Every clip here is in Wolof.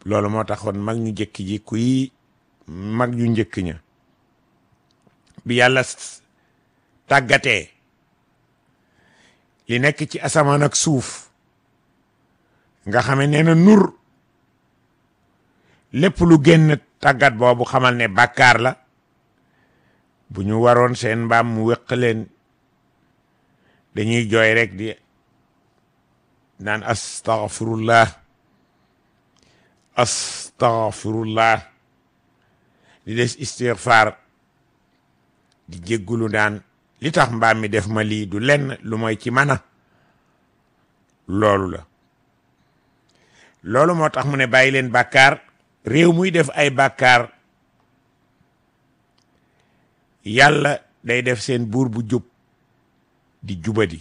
loolu moo taxoon mag ñu njëkk ji kuy mag ñu njëkk ña bi yàlla tàggatee li nekk ci asamaan ak suuf nga xame nee na nur lépp lu génn tàggat boobu xamal ne bàkkaar la bu ñu waroon seen mbaam mu wéq leen dañuy jooy rek di naan astaghfirullah astaghfirullah di des istighfar di jéggulu daan li tax mbaam mi def ma lii du lenn lu mooy ci mana loolu la loolu moo tax mu ne bàyyi leen bàkkaar réew muy def ay bàkkaar yàlla day def seen buur bu jub di jubadi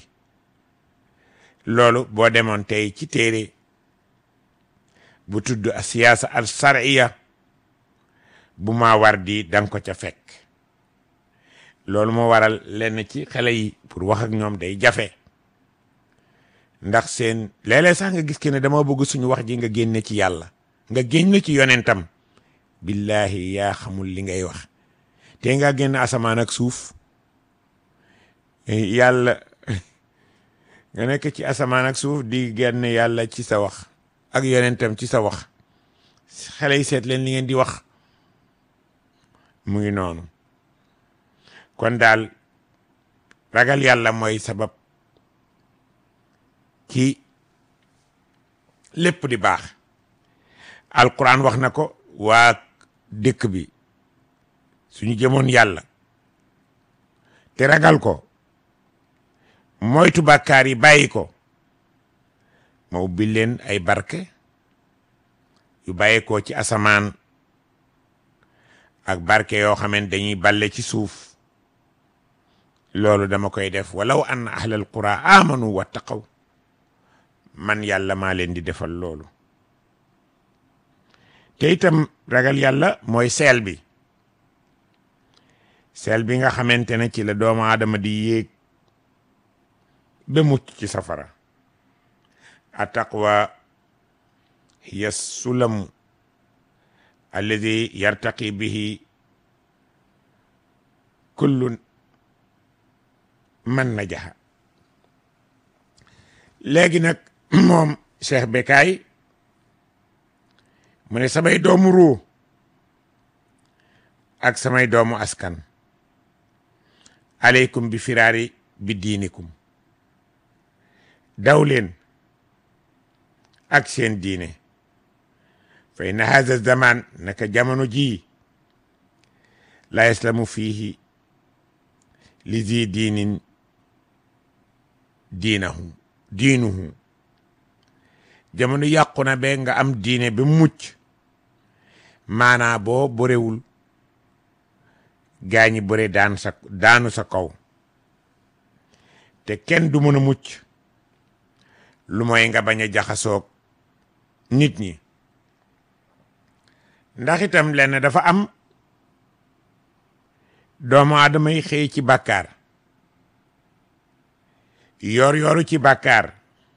loolu boo demoon tey ci téere bu tudd a siyaasa al sariya bu maa war di danga ko ca fekk loolu moo waral lenn ci xale yi pour wax ak ñoom day jafe ndax seen léeg-léeg sax nga gis ke ne dama bëgg suñu wax ji nga génne ci yàlla nga génn ci yonentam billahi yaa xamul li ngay wax te nga génn asamaan ak suuf yàlla nga nekk ci asamaan ak suuf di génn yàlla ci sa wax ak yonentam ci sa wax xale yi seet leen li ngeen di wax mu ngi noonu kon daal ragal yàlla mooy sabab ci lépp di baax alquran wax na ko waa dëkk bi suñu jëmoon yàlla te ragal ko moytu bàkkaar yi bàyyi ko ma ubbi leen ay barke yu bàyyi ko ci asamaan ak barke yoo xamante dañuy balle ci suuf loolu dama koy def walaw an ahlal qura amanu wattaqaw man yàlla maa leen di defal loolu te itam ragal yàlla mooy seel bi seel bi nga xamante ne ci la doomu aadama di yéeg ba mucc ci safara attaqwa hiya sulamu alladi yartaqi bihi kullu man najaha léegi nag moom Cheikh Bekkaay mu ne samay doomu ruu ak samay doomu askan aleykum bi firaari bi diinikum daw leen ak seen diine fa inna haza zaman naka jamono jii la yaslamu fiihi li zi diinin diinahu diinuhu jamono yàqu na be nga am diine ba mucc maanaa boo borewul gaañi bore daan sa daanu sa kaw te kenn du mën a mucc lu mooy nga bañ a jaxasoog nit ñi ndax itam lenn dafa am doomu aadama yi xëy ci bàkkaar yor yoru ci bàkkaar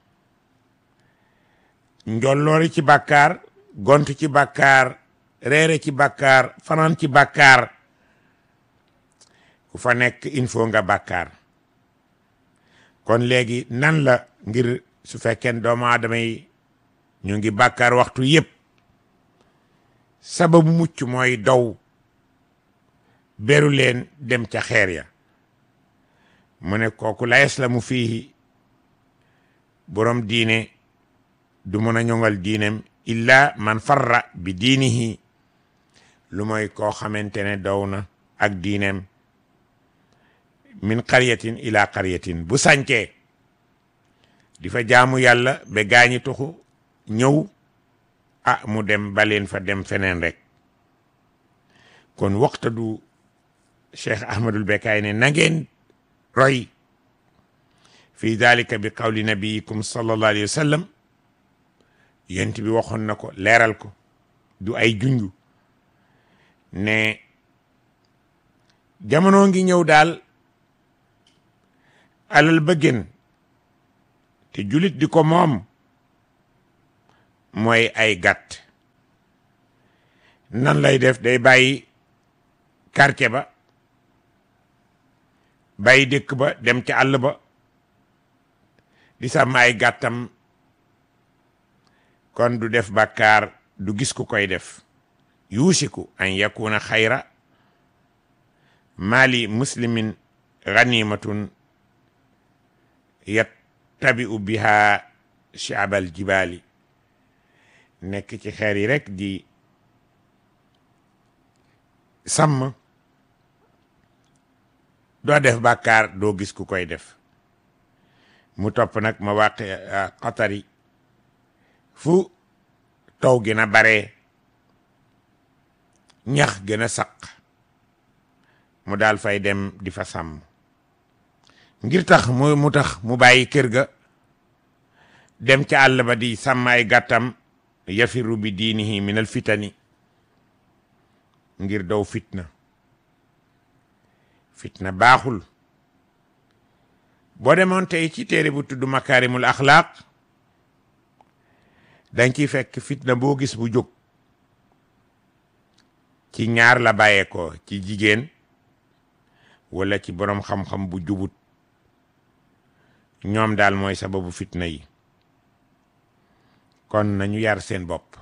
njolloori ci bàkkaar gont ci bàkkaar reere ci bàkkaar fanaan ci bàkkaar ku fa nekk il faut nga bàkkaar kon léegi nan la ngir su fekkee doomu aadama yi ñu ngi bàkkaar waxtu yépp sababu mucc mooy daw beru leen dem ca xeer ya mu ne kooku la yaslamu fiihi borom diine du mën a ñoŋal diinem illa man farra bi diinihi lu mooy koo xamante ne daw na ak diineem min qaryatin ila qaryatin bu sàncee di fa jaamu yàlla ba gaañi tuxu ñëw ah mu dem baleen fa dem feneen rek kon waxta du cheikh ahmadul bekaay ne na ngeen roy fi dalika bi qawli nabiyikum sallallahu alayhi wa sallam yent bi waxoon na ko leeral ko du ay junju ne jamono ngi ñëw daal alal ba gën te julit di ko moom mooy ay gàtt nan lay def day bàyyi quartier ba bàyyi dëkk ba dem ca àll ba di sàmm ay gàttam kon du def bàkkaar du gis ku koy def yuusiku an yakuna xayra maali muslimin ganimatun yattabi'u biha shaabal jibaali nekk ci xeer yi rek di sàmm doo def bàkkaar doo gis ku koy def mu topp nag ma wàq xatari fu taw gën a bare ñax gën a saq mu daal fay dem di fa sàmm ngir tax mu mu tax mu bàyyi kër ga dem ca àll ba di sàmm ay gàttam yafiru bi diinihi min al fitani ngir daw fitna fitna baaxul boo demoon tey ci téere bu tudd makaarimul axlaaq dañ ciy fekk fitna boo gis bu jóg ci ñaar la bàyyeekoo ci jigéen wala ci boroom xam-xam bu jubut ñoom daal mooy sababu fitna yi kon nañu yar seen bopp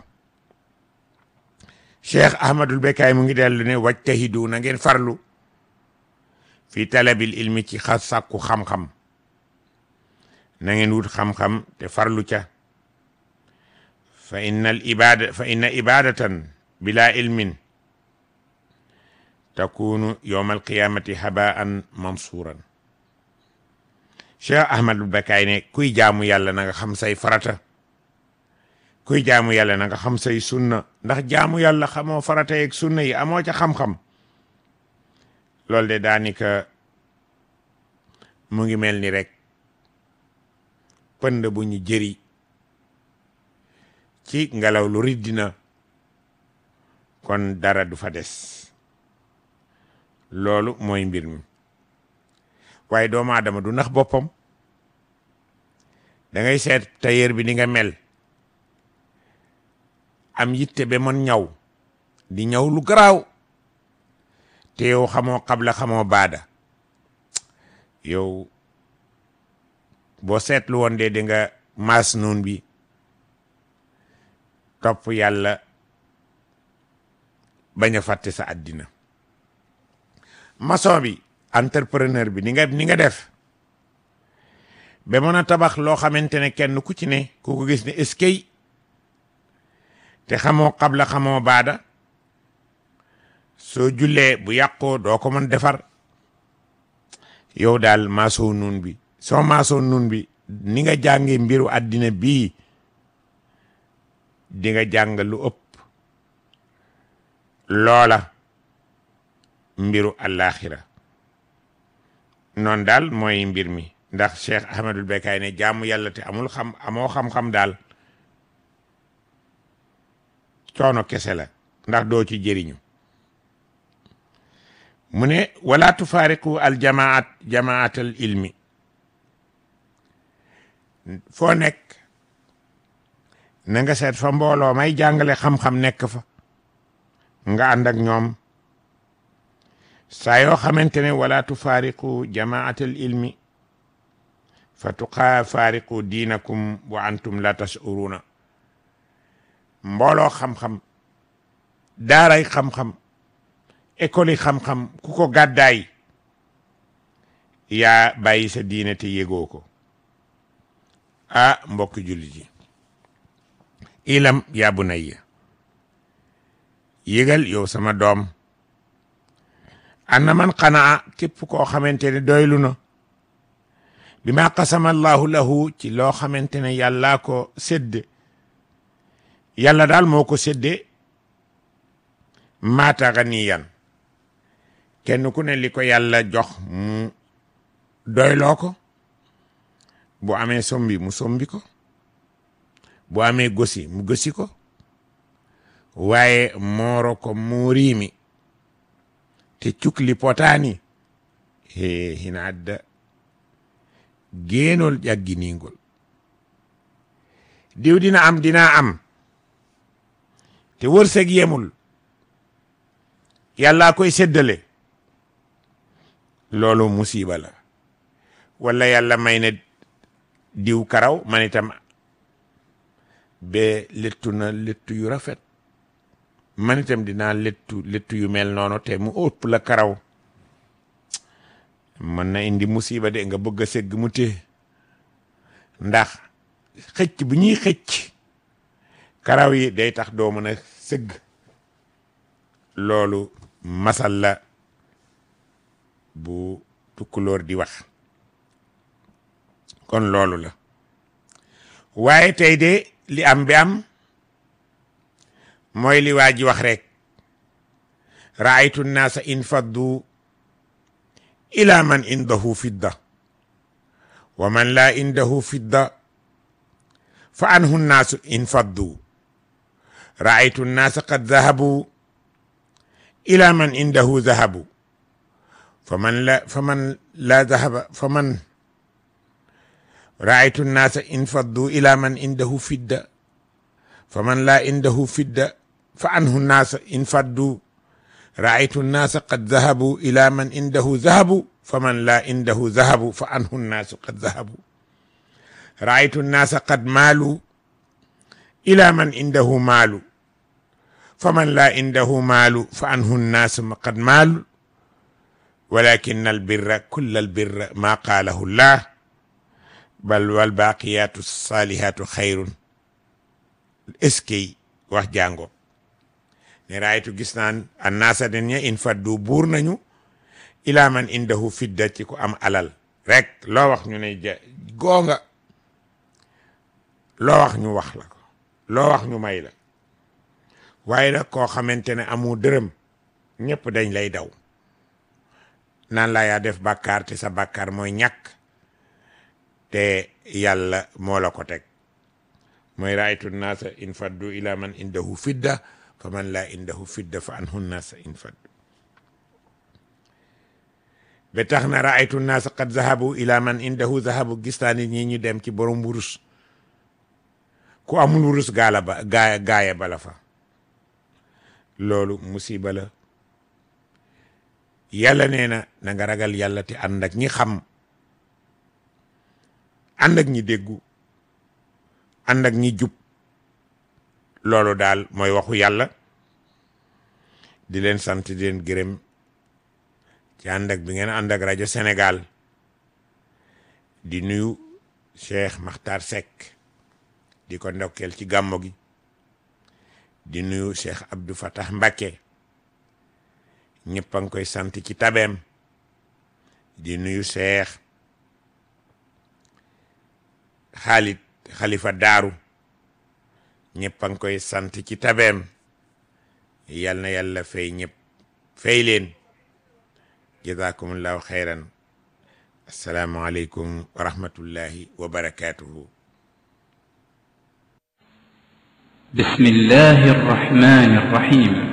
cheikh ahmadul bekaay mu ngi dellu ne wajtahidu na ngeen farlu fi talabil ilmi ci xas sàkku xam-xam na ngeen wut xam-xam te farlu ca fa inna al ibada fa inna ibadatan bila ilmin takunu yowma alqiyamati habaan mansuran cheikh ahmadul bekaay ne kuy jaamu yàlla na nga xam say farata kuy jaamu yàlla na nga xam say sunna ndax jaamu yàlla xamoo farata yeeg sunna yi amoo ca xam-xam loolu de daanika mu ngi mel ni rek pënd bu ñu jëri ci ngelaw lu riddina kon dara du fa des loolu mooy mbir mi waaye doomu aadama du nax boppam da ngay seet tailleur bi ni nga mel am yitte ba mën ñaw di ñaw lu garaaw te yow xamoo xabla xamoo baada yow boo seetlu woon de di nga maas noon bi topp yàlla bañ a fàtte sa àddina maçon bi entrepreneur bi ni nga ni nga def ba mën a tabax loo xamante ne kenn ku ci ne ku ko gis ne eskay te xamoo xabla xamoo baada soo jullee bu yàqoo doo ko mën defar yow daal maasoo nun bi soo maasoo nun bi ni nga jànge mbiru àddina bii di nga jàng lu ëpp loola mbiru àllaaxira noonu daal mooy mbir mi ndax Cheikh Ahmadul Bekaay ne jaamu yàlla te amul xam amoo xam-xam daal coono kese la ndax doo ci jëriñu mu ne wala tufaariqu al jamaat jamaat al ilmi foo nekk na nga seet fa mbooloo may jàngale xam-xam nekk fa nga ànd ak ñoom saa yoo xamante ne wala tufaariqu jamaat al ilmi fa tuqaa faariqu diinakum wa antum la tashuruna mbooloo xam-xam daaray xam-xam école yi xam-xam ku ko gàddaay yaa bàyyi sa diine te yégoo ko ah mbokk jullit yi ilam yaa bunayya yégal yow sama doom anna man qanaa képp koo xamante ne doylu na bi ma qasama allahu lahu ci loo xamante ne yàllaa ko sédd yàlla daal moo ko séddee maata ganiyan kenn ku ne li ko yàlla jox mu doyloo ko bu amee sombi mu sombi ko bu amee gosi mu gosi ko waaye mooro ko mooriimi te cukli potaani he hina adda géenol ƴagginingol diw dina am dinaa am te wërsëg yemul yàllaa koy séddale loolu musiba la wala yàlla may na diw karaw man itam ba lettu na lettu yu rafet man itam dinaa lettu lettu yu mel noonu te mu ëpp la karaw mën na indi musiba de nga bëgg a segg mu té ndax xëcc bu ñuy xëcc karaw yi day tax doo mën a sëgg loolu masal la bu tukkulóor di wax kon loolu la waaye tey de li am bi am mooy li waa ji wax rek raaytu nnaasa infaddu ila man indahu fidda wa man laa indahu fidda fa anhu nnaasu infaddu raaytu nnaasa qad zahabu ila man indahu zahabu fa man la fa man laa zahaba fa man raaytu nnaasa infaddu ila man indahu fidda fa man laa indahu fidda fa anhu nnaasa infaddu raaytu nnaasa qad zahabu ila man indahu zahabu fa man laa indahu zahabu fa anhu nnaasu qad zahabu raaytu nnaasa qad maalu ila man indahu maalu fa man laa indahu maalu fa anhu nnaasu qad maalu walakin albirra kulla albirra maa qaalahu llah bal walbaaqiyaatu saalihaatu xayrun eskey wax jàngo ne raaytu gis naan annaasa den ña in faddu buur nañu ilaa man indahu fidda ci ku am alal rek loo wax ñu ne ja goonga loo wax ñu wax la ko loo wax ñu may la waaye nag koo xamante ne amu dërëm ñëpp dañ lay daw naan laa yaa def bàkkaar te sa bàkkaar mooy ñàkk te yàlla moo la ko teg mooy raaytu naasa in faddu ila man indahu fidda fa man laa indahu fidda fa anhu naasa in faddu ba tax na raaytu naasa qad zahabu ila man indahu zahabu gis naa nit ñi ñu dem ci borom wurus ku amul wurus gaala ba gaaya gaaya bala fa loolu musiba la yàlla nee na na nga ragal yàlla te ànd ak ñi xam ànd ak ñi déggu ànd ak ñi jub loolu daal mooy waxu yàlla di leen sant di leen gërëm ci ànd ak bi ngeen ànd ak rajo Sénégal di nuyu Cheikh Makhtar Seck di ko ndokkeel ci gàmmo gi di nuyu Cheikh Abdou Fatah Mbacké ñëpp a ngi koy sant ci tabeem di nuyu Cheikh Khalid Khalifa Daaru ñëpp a ngi koy sant ci tabeem yal na yàlla fay ñëpp fay leen jazakumullahu xayran assalaamu aleykum wa rahmatullahi wa barakatuhu بسم الله الرحمن الرحيم